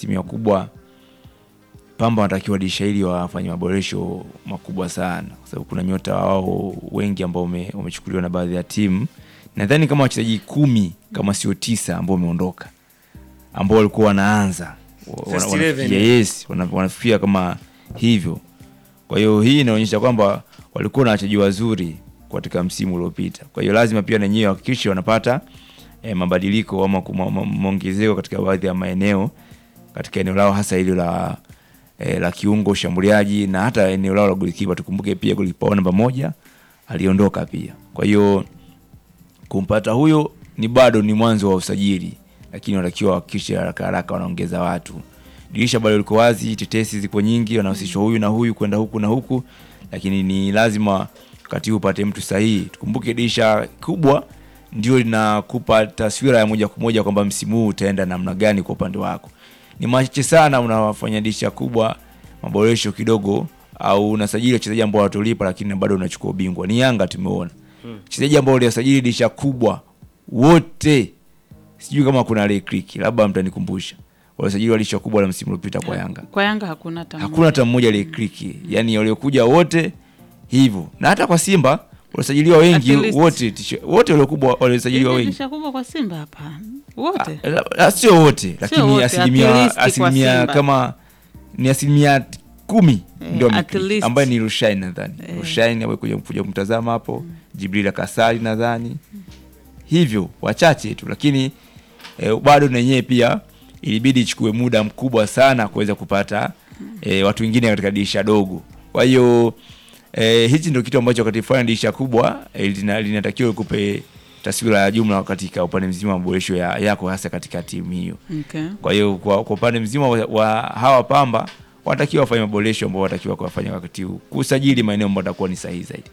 asilimia kubwa Pamba wanatakiwa dirisha hili wafanye maboresho makubwa sana, kwa sababu kuna nyota wao wengi ambao wame- wamechukuliwa na baadhi ya timu. Nadhani kama wachezaji kumi kama sio tisa ambao wameondoka, ambao walikuwa wanaanza wa- First wana- eleven. wanafikia- yes, wana- wanafikia kama hivyo. Kwa hiyo hii inaonyesha kwamba walikuwa na wachezaji wazuri katika msimu uliopita. Kwa hiyo lazima pia na wenyewe wahakikishe wanapata eh, mabadiliko ama kuma- ma- maongezeko katika baadhi ya maeneo katika eneo lao hasa hilo la eh, la kiungo ushambuliaji na hata eneo lao la golikipa. Tukumbuke pia golikipa wao namba moja aliondoka pia. Kwa hiyo kumpata huyo ni bado ni mwanzo wa usajili, lakini wanatakiwa wahakikishe haraka haraka wanaongeza watu. Dirisha bado liko wazi, tetesi ziko nyingi, wanahusishwa huyu na huyu kwenda huku na huku, lakini ni lazima wakati huu upate mtu sahihi. Tukumbuke dirisha kubwa ndio linakupa taswira ya moja kwa moja kwamba msimu huu utaenda namna gani kwa upande wako. Ni machache sana unawafanya dirisha kubwa maboresho kidogo, au unasajili wachezaji ambao watolipa, lakini bado unachukua ubingwa. Ni Yanga tumeona wachezaji ambao waliosajili dirisha kubwa wote, sijui kama kuna Lekrik, labda mtanikumbusha, waliosajili dirisha kubwa la msimu uliopita kwa Yanga Kwa Yanga hakuna hata hakuna hata mmoja aliyekliki, yani waliokuja wote hivyo, na hata kwa Simba waliosajiliwa wengi At least. wote tisho- wote waliokubwa waliosajiliwa wengi Dirisha kubwa kwa Simba hapa wote Ah, ah, sio wote, lakini wote, at asilimia least kwa asilimia Simba. kama ni asilimia t- kumi Eh, ndio at wameclick, least. ambaye ni Rushain nadhani Rushain ambaye kuja kuja kumtazama hapo Jibril Kasari nadhani hivyo wachache tu, lakini eh, bado na yenyewe pia ilibidi ichukue muda mkubwa sana kuweza kupata eh, watu wengine katika dirisha dogo. Kwa hiyo eh, hichi ndio kitu ambacho wakati fulani dirisha kubwa eh, lina- linatakiwa likupe taswira ya jumla katika upande mzima wa maboresho ya, yako hasa katika timu hiyo. okay. Kwa hiyo kwa, kwa upande mzima wa, wa hawa Pamba wanatakiwa wafanye maboresho ambao wanatakiwa kuwafanya wakati huu, kusajili maeneo ambayo atakuwa ni sahihi zaidi.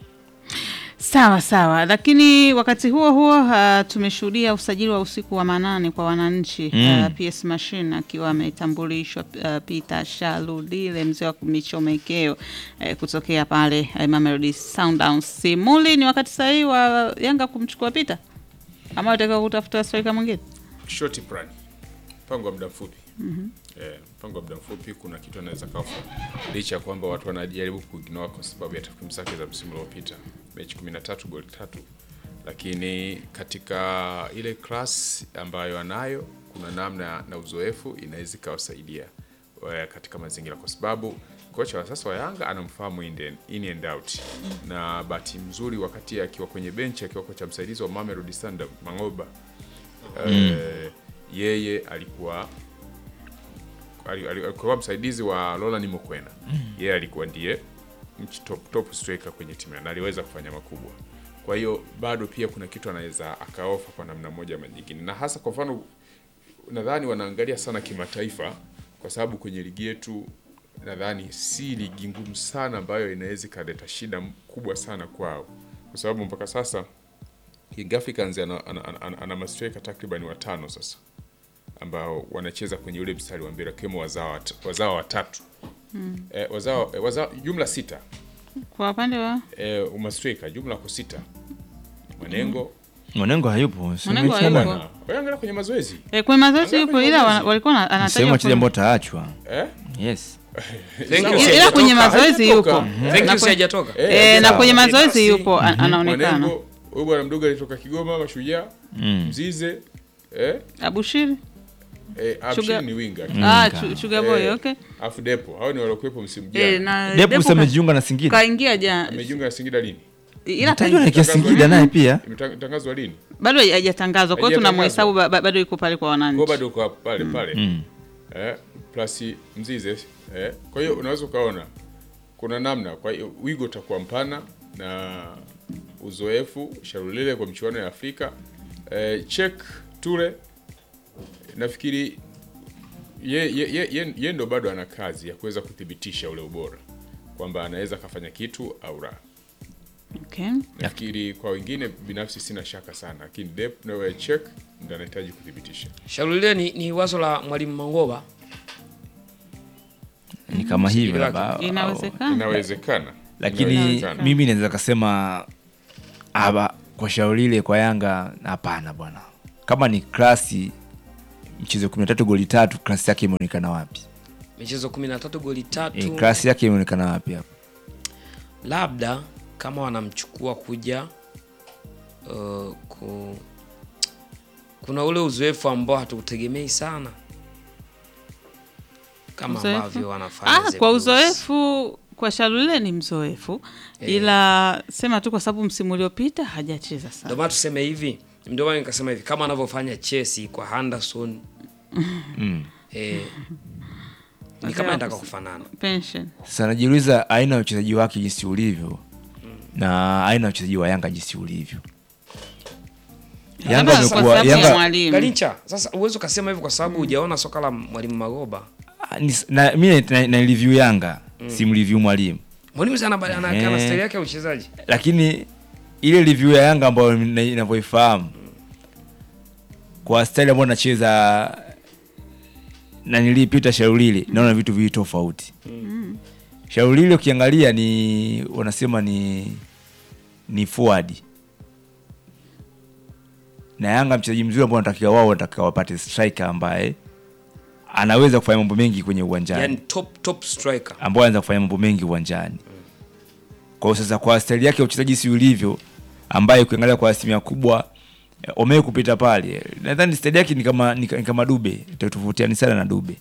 Sawa sawa, lakini wakati huo huo uh, tumeshuhudia usajili wa usiku wa manane kwa wananchi Mm. uh, PS Machine akiwa ametambulishwa uh, Peter Shaludile mzee wa michomekeo uh, kutokea pale uh, Mamelodi Sundowns. Simuli, ni wakati sahihi wa Yanga kumchukua Peter ama wataka kutafuta striker mwingine? short plan, mpango wa muda mfupi eh, mpango wa muda mfupi. Kuna kitu anaweza kafa, licha ya kwamba watu wanajaribu kuignore kwa sababu ya takwimu zake za msimu uliopita, mechi 13 goli tatu, lakini katika ile class ambayo anayo, kuna namna na uzoefu inaweza ikawasaidia eh, katika mazingira, kwa sababu kocha wa sasa wa Yanga anamfahamu in and- in and out, na bahati mzuri wakati akiwa kwenye benchi akiwa kocha msaidizi wa Mamelodi Sundowns Mangoba eh, yeye alikuwa ali- ali- alikuwa msaidizi wa Roland Mokwena. Yeye alikuwa ndiye mch- top, top striker kwenye timu na aliweza kufanya makubwa. Kwa hiyo bado pia kuna kitu anaweza akaofa kwa namna moja ama nyingine, na hasa kwa mfano nadhani wanaangalia sana kimataifa, kwa sababu kwenye ligi yetu nadhani si ligi ngumu sana ambayo inaweza ikaleta shida kubwa sana kwao, kwa sababu mpaka sasa Young Africans ana, ana, ana, ana, ana mastreka takriban watano sasa ambao wanacheza kwenye ule mstari wa mbele wakiwemo wazawa wat- wazawa watatu eh, wazawa, eh, wazawa jumla sita Kwa upande wa eh, umastreka jumla kwa sita Manengo Mwanengo hayupo, si Mwanengo umesema? hayupo. na waangalia kwenye mazoezi eh, kwenye mazoezi Angalia yupo kwenye ila mazoezi. wana- walikuwa na- Ni sehemu anatajwa wachezaji ambao kuna- wataachwa. eh? Yes. Thank Sawa. you, ila sijatoka. kwenye mazoezi Hajatoka. yupo Mhm. Thank Na you, kwenye- sijatoka. Eh, eh, na sawa. kwenye mazoezi Basi, yupo an- anaonekana Manengo huyu bwana mdogo alitoka Kigoma Mashujaa Mm. Mzize eh, Abushiri eh, Sugar- Abshir ni winga ah, ka- Chu- Sugar Boy Eh, okay afu Depo hao ni waliokuwepo msimu eh, jana na Depu Depu sasa ka- amejiunga na Singida. kaingia jana amejiunga na Singida lini ila Tajwa na kaingia- kia Singida naye pia. imetangazwa lini bado hajatangazwa kwa hiyo Hajatangazwa. tunamhesabu ba- ba- bado yuko pale kwa kwa wananchi bado uko pale pale Mm. eh, plus Mzize eh, kwa hiyo unaweza ukaona kuna namna. Kwa hiyo wigo utakuwa mpana na uzoefu Sharulile kwa michuano ya Afrika eh, Chek Ture nafikiri ye, ye, ye, ye, ye ndo bado ana kazi ya kuweza kuthibitisha ule ubora kwamba anaweza akafanya kitu au la. okay. Nafikiri kwa wengine binafsi sina shaka sana, lakini Dep na Chek ndo anahitaji kuthibitisha. Shauri ni, ni wazo la mwalimu Mangoba. Ni kama hivyo Singida labda. au- inawezekana Inawezekana, lakini Inawezekana. mimi naweza kasema aba kwa shauri lile kwa Yanga hapana bwana. Kama ni klasi mchezo 13 goli tatu, klasi yake imeonekana wapi? michezo 13 goli tatu E, klasi yake imeonekana wapi hapo? labda kama wanamchukua kuja uh, ku, kuna ule uzoefu ambao hatuutegemei sana kama Uzoefu? ambavyo wanafanya Ah, The kwa Blues. uzoefu kwa Shalule ni mzoefu Eh. ila sema tu kwa sababu msimu uliopita hajacheza Ndio sana. maana tuseme hivi, ndio maana nikasema hivi kama anavyofanya Chelsea kwa Henderson Mm. eh, ni Wazee kama wa nataka kus- kufanana. Pension. Sasa najiuliza aina ya uchezaji wake jinsi ulivyo na aina ya uchezaji wa Yanga jinsi ulivyo. Yanga Labda kwa amekuwa sababu ya Yanga mwalimu. Galincha, sasa uwezi ukasema hivyo kwa sababu hujaona soka la mwalimu Magoba. Ah, ni- na mimi na, na review Yanga simreview mwalimu, Mwalimu sana ana ana Ehe. ana style yake ya uchezaji. lakini ile review ya Yanga ambayo nina- ninavyoifahamu kwa style ambayo nacheza na nilipita Shaulili, naona vitu viwili tofauti. Shaulili ukiangalia ni wanasema ni ni forward na Yanga mchezaji mzuri ambao wanatakiwa wao wanatakiwa wapate striker ambaye anaweza kufanya mambo mengi kwenye uwanjani Yaani top top striker. ambao anaweza kufanya mambo mengi uwanjani. Kwa hiyo sasa, kwa staili yake ya uchezaji si ulivyo, ambaye ukiangalia kwa asilimia kubwa eh, Omei kupita pale, nadhani staili yake ni kama ni, ni kama Dube, tofautiani sana na Dube.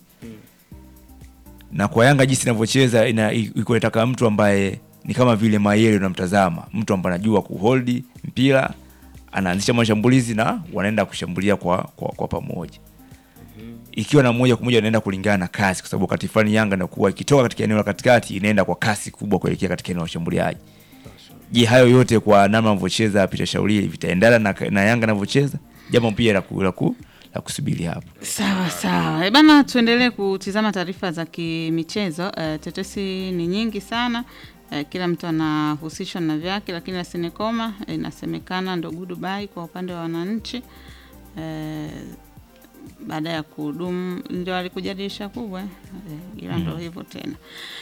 Na kwa Yanga jinsi inavyocheza ina iko inataka mtu ambaye ni kama vile Mayele unamtazama, mtu ambaye anajua kuhold mpira, anaanzisha mashambulizi na wanaenda kushambulia kwa kwa, kwa pamoja ikiwa na moja kwa moja inaenda kulingana na kasi, kwa sababu wakati fulani Yanga inakuwa ikitoka katika eneo la katikati inaenda kwa kasi kubwa kuelekea katika eneo la ushambuliaji. Je, hayo yote kwa namna anavyocheza Peter Shauri vitaendana na, na Yanga anavyocheza? Jambo pia la ku- la ku- la kusubiri hapo. Sawa sawa. E bana, tuendelee kutizama taarifa za kimichezo. E, tetesi ni nyingi sana. E, kila mtu anahusishwa na vyake, lakini Asinekoma e, inasemekana ndo Dubai kwa upande wa wananchi e, baada ya kuhudumu ndio alikuja dirisha kubwa e, ila ndo hivyo tena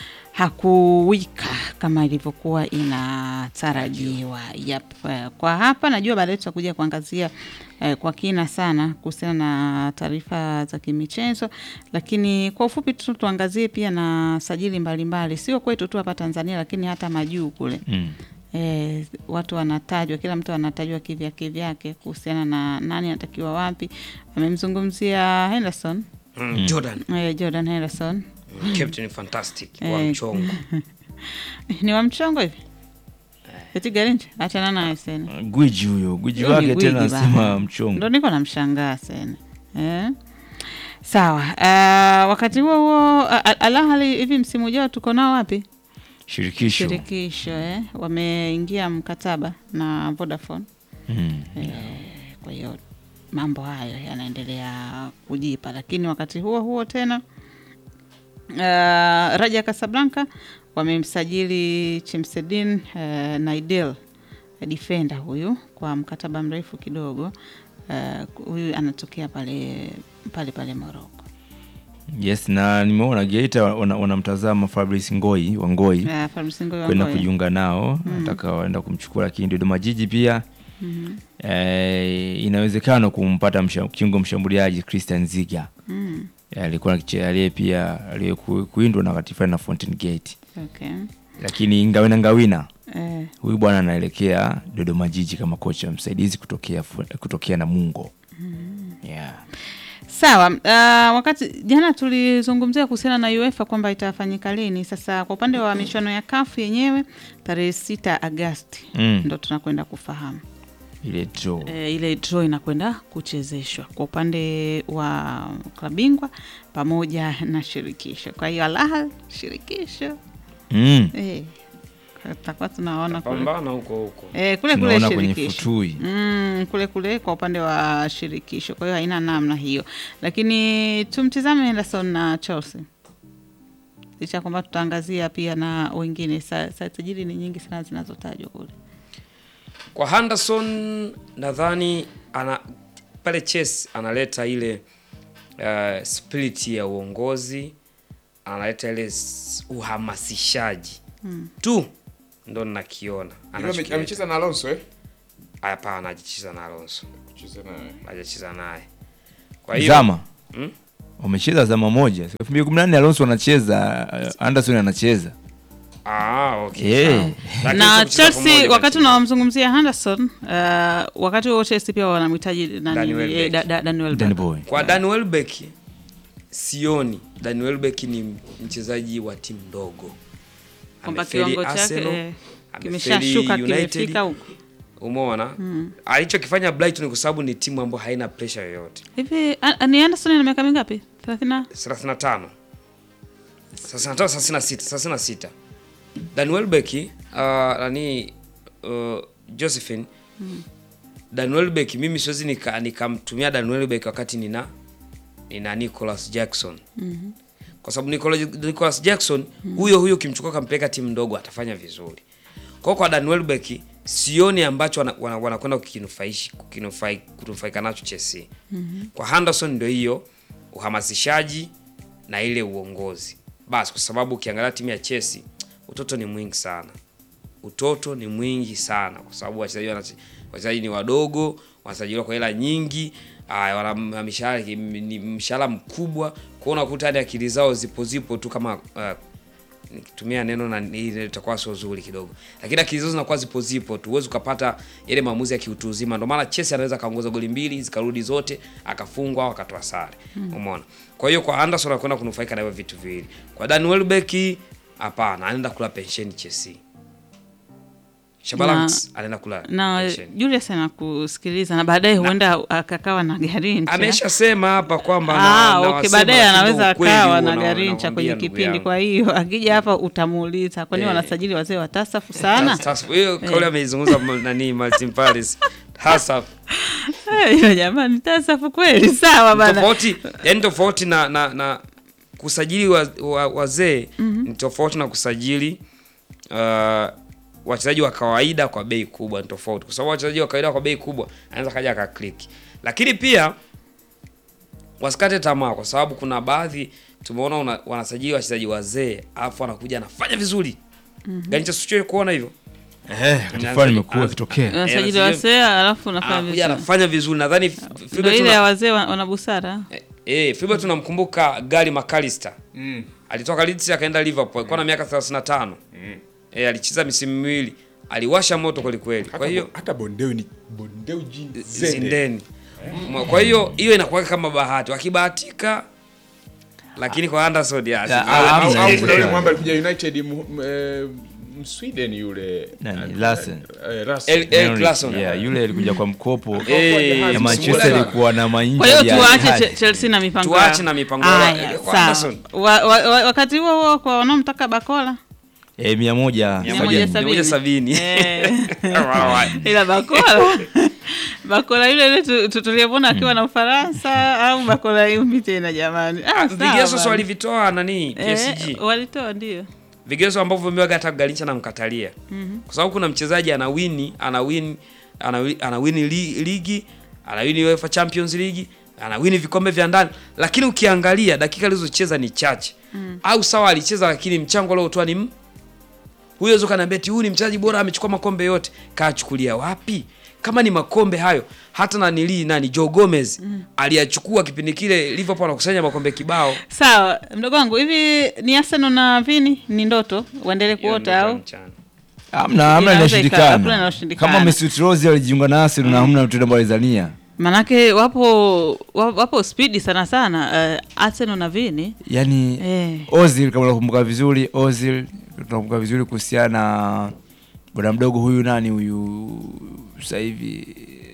hakuwika kama ilivyokuwa inatarajiwa. Yep. Eh, Kwa hapa najua baadaye tutakuja kuangazia eh, kwa kina sana kuhusiana na taarifa za kimichezo, lakini kwa ufupi tu tuangazie pia na sajili mbalimbali, sio kwetu tu hapa Tanzania, lakini hata majuu kule Mm. E, watu wanatajwa, kila mtu anatajwa kivyake vyake kuhusiana na nani anatakiwa wapi. Amemzungumzia Henderson Mm, Jordan, e, Jordan Henderson captain fantastic wa Eh, mchongo. ni wa mchongo hivi eti Garincha, achana naye sena, Gwiji huyo, gwiji Huyo ni wake tena gwiji anasema bana. mchongo. ndo niko namshangaa sena eh? Sawa. Uh, wakati huo huo uh, Al Ahly hivi msimu ujao tuko nao wapi? Shirikisho. Shirikisho eh? Wameingia mkataba na Vodafone Mm. kwa hiyo mambo hayo yanaendelea kujipa, lakini wakati huo huo tena uh, Raja Casablanca wamemsajili Chemsedin uh, Naidel defender huyu kwa mkataba mrefu kidogo. Uh, huyu anatokea pale pale pale Morocco. Yes, na nimeona Geita wana- wanamtazama Fabrice Ngoi wa Ngoi Uh, Fabrice Ngoyi wa kwenda Ngoyi. kujiunga nao, nataka waenda kumchukua, lakini Dodoma Jiji pia eh, inawezekana kumpata msha, kiungo mshambuliaji Christian Ziga Mm, Eh, alikuwa akiche- aliye pia aliyekuindwa na wakati fulani na Fountain Gate, okay. lakini Ngawina Ngawina Eh, huyu bwana anaelekea Dodoma Jiji kama kocha msaidizi kutokea fu- kutokea Namungo. Yeah. Sawa. Uh, wakati jana tulizungumzia kuhusiana na UEFA kwamba itafanyika lini. Sasa kwa upande wa michuano ya CAF yenyewe tarehe sita Agasti Mm. ndo tunakwenda kufahamu Ile draw. e, ile draw inakwenda kuchezeshwa kwa upande wa klabu bingwa pamoja na shirikisho. Kwa hiyo Al Ahly shirikisho Mm. e, tutakuwa tunaona kule Pambana huko huko. e, kule kule Tunaona kwenye shirikisho futui. Mm, kule kule kwa upande wa shirikisho. Kwa hiyo haina namna hiyo, lakini tumtizame Henderson na Chelsea, licha ya kwamba tutaangazia pia na wengine. Sa- sa- sajili ni nyingi sana zinazotajwa kule. Kwa Henderson nadhani ana pale Chelsea analeta ile uh, spirit ya uongozi, analeta ile s- uhamasishaji tu ndo nakiona. Ame- Anachokileta. amecheza na Alonso eh? Hapana, hajacheza na Alonso, Kucheza na hajacheza naye. Kwa hiyo Zama. Mm? wamecheza zama moja elfu mbili kumi na nne Alonso anacheza uh, Anderson anacheza Ah, okay. Eh. sawa. Lakini na sio kucheza Chelsea pamoja wakati na timu. unawamzungumzia Henderson uh, wakati huo Chelsea pia wanamhitaji nani Danny Welbeck. eh, da- da- Danny Welbeck. Danny Boy Kwa Dan Welbeck sioni Dan Welbeck ni mchezaji wa timu ndogo. kwamba Amefeli kiwango chake Arsenal, eh, amefeli kimeshashuka United. kimefika huko Umeona? Alichokifanya Brighton kwa sababu ni timu ambayo haina pressure yoyote. hivi. a- Ni Anderson ana miaka mingapi? 30 35 35 36 36 Dan Welbeck uh, nani uh, Josephine Dan Welbeck mimi siwezi nika- nikamtumia Dan Welbeck wakati nina nina Nicholas Jackson kwa sababu Nicholas, Nicholas Jackson huyo huyo ukimchukua kampeleka timu ndogo atafanya vizuri. Kwa hiyo kwa Dan Welbeck sioni ambacho wana- wana- wanakwenda kukinufaishi kukinufai kunufaika nacho Chelsea. Kwa Henderson ndio hiyo uhamasishaji na ile uongozi basi, kwa sababu ukiangalia timu ya Chelsea utoto ni mwingi sana, utoto ni mwingi sana, kwa sababu wachezaji wana- wachezaji ni wadogo, wanasajiliwa kwa hela nyingi, aya, wana mishahara ni mshahara mkubwa, kwa hiyo unakuta hadi akili zao zipo zipo tu kama uh, nikitumia neno na hili litakuwa sio zuri kidogo, lakini akili zao zinakuwa zipo zipo tu, huwezi ukapata yale maamuzi ya kiutu uzima. Ndio maana Chelsea anaweza kaongoza goli mbili zikarudi zote akafungwa au akatoa sare, umeona. Kwa hiyo kwa Anderson anakwenda kunufaika na hivyo vitu viwili. Kwa Dan Welbeck hapana, anaenda kula pensheni Chelsea. Shabalans anaenda kula na pensheni. Julius anakusikiliza na baadaye huenda akakawa na Garincha. Ameshasema hapa kwamba na- Ah, na okay, wasema, baadaye lakini anaweza ukweli akawa huo na na- Garincha nakwambia kwenye ndugu kipindi. yangu. Kwa hiyo akija hapa utamuuliza kwa nini Eh. wanasajili wazee watasafu sana? Sasa hiyo kauli ameizungumza ma- nani Martin Paris hasa Eh, hiyo jamani, tasafu kweli, sawa bana. tofauti yani tofauti na, na, na kusajili wa, wa, wazee ni tofauti na kusajili uh, wachezaji wa kawaida kwa bei kubwa ni tofauti, kwa sababu wachezaji wa kawaida kwa bei kubwa anaweza kaja akakliki, lakini pia wasikate tamaa, kwa sababu kuna baadhi tumeona una- wanasajili wachezaji wazee alafu anakuja anafanya vizuri mm -hmm. kuona hivyo eh, wakati fulani imekuwa ikitokea Unasajili Eh, wasee alafu unafanya anakuja vizuri. anafanya vizuri, nadhani F- Ndio Filbert ile tuna- ya wazee wa- wana busara. Eh, eh, Filbert tunamkumbuka Gary McAllister. Alitoka Leeds akaenda Liverpool, alikuwa na miaka 35. Eh, alicheza misimu miwili. Aliwasha moto kweli kweli. Kwa hiyo hata bondeu ni bondeu jini zende. zindeni. Mwa- Kwa hiyo hiyo inakuwa kama bahati. Wakibahatika lakini kwa Anderson ya. Ya, Au- Ah, au- hamna au hizo kuna yule sana. mwamba alikuja United mu- m- eh, Msweden yule Nani, eh, Larsen. eh, Larsen. El- El Clason. yeah, yule alikuja kwa mkopo Eh, ya msimu Manchester ule- ilikuwa na mainji Kwa hiyo ya tuache hali. Che- Chelsea na mipango Tuache yao. na mipango yao. Aya, Eh, kwa sawa. Anderson. Wa- wa- wa- Wakati huo huo kwa wanaomtaka Bakola eh, mia moja Mia sabini. moja sabini. Moja sabini. Eh. Wow. ila Bakola Bakola yule yule tu- tu- tuliyemwona akiwa na Ufaransa au Bakola yumbi tena jamani? Ah, sawa Vigezo bana. so walivitoa nani Eh, PSG. walitoa ndio. vigezo ambavyo vimewaga hata Garincha namkatalia kwa sababu kuna mchezaji ana wini ana win ana wi- ana wini li, ligi ana wini UEFA Champions League ana wini vikombe vya ndani, lakini ukiangalia dakika alizocheza ni chache au sawa, alicheza lakini mchango aliotoa ni m- huyo weza kaniambia eti huyu ni mchezaji bora amechukua makombe yote, kaachukulia wapi? Kama ni makombe hayo, hata na nili nani Joe Gomez aliyachukua kipindi kile Liverpool anakusanya makombe kibao. Sawa, mdogo wangu, hivi ni Arsenal na Vini ni ndoto waendelee Hiyo kuota ndio au mchana. Hamna, hamna Inaweza ika- hakuna inashindikana. inashindikana. Kama Mesut Ozil alijiunga na Arsenal na hamna mtu ambaye alizania. manake wapo wa- wapo spidi sana sana uh, Arsenal na Vini Yaani eh. Ozil kama unakumbuka vizuri, Ozil tunakumbuka vizuri kuhusiana na bwana mdogo huyu nani huyu sasa hivi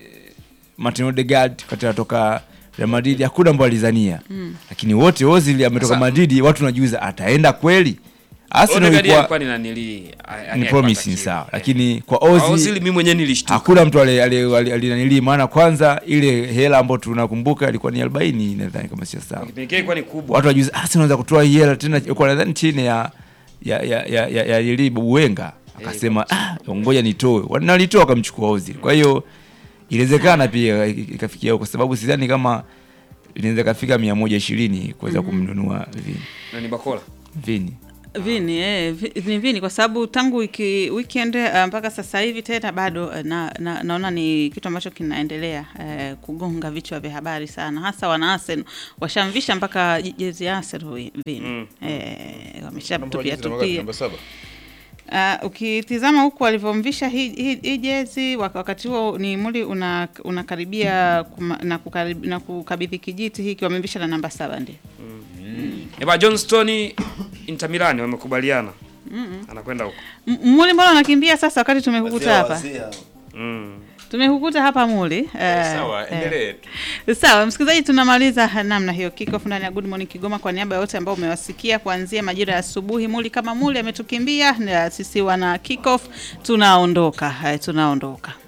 Martin Odegaard wakati anatoka Real Madrid hakuna ambaye alizania. Lakini wote Ozil ametoka Sasa- Madrid watu tunajiuliza ataenda kweli? Arsenal Odegaard ilikuwa alikuwa ni nanili ni promising sawa, lakini kwa Ozil Ozil mimi mwenyewe nilishtuka. hakuna mtu alinanilii, maana kwanza ile hela ambayo tunakumbuka ilikuwa ni 40 nadhani kama sio sawa. Kipindi kile ilikuwa ni kubwa. Watu wajuzi Arsenal wanaweza kutoa hii hela tena, ilikuwa nadhani chini ya ya ya ya ya, ya Lili Buwenga akasema ah, ngoja nitoe, wanalitoa akamchukua Ozil. Kwa hiyo inawezekana pia ikafikia huko, kwa sababu sidhani kama inaweza kafika 120 kuweza kumnunua Vini Na ni Bakola. Vini Vini eh, vi- ni Vini kwa sababu tangu wiki, weekend uh, mpaka sasa hivi tena bado uh, na, na, naona ni kitu ambacho kinaendelea uh, kugonga vichwa vya habari sana, hasa wana Arsenal washamvisha mpaka je- jezi ya Arsenal Vini Mm. eh, wameshatupia tupia namba saba Uh, ukitizama huku alivyomvisha hii hi, hi jezi wak- wakati huo ni muli una- unakaribia kuma, na, kukarib, na kukabidhi kijiti hiki wamemvisha na namba saba ndio Eba John Stone Inter Milan wamekubaliana. Anakwenda huko. M- muli mbona unakimbia sasa wakati tumekukuta Wazee hapa wazee hao. Mm. tumekukuta hapa muli eh, sawa eh. endelee tu Sawa msikilizaji, tunamaliza namna hiyo kickoff ndani ya Good Morning Kigoma. Kwa niaba ya wote ambao umewasikia kuanzia majira ya asubuhi, Muli kama Muli ametukimbia, na sisi wana kickoff tunaondoka, eh, tunaondoka.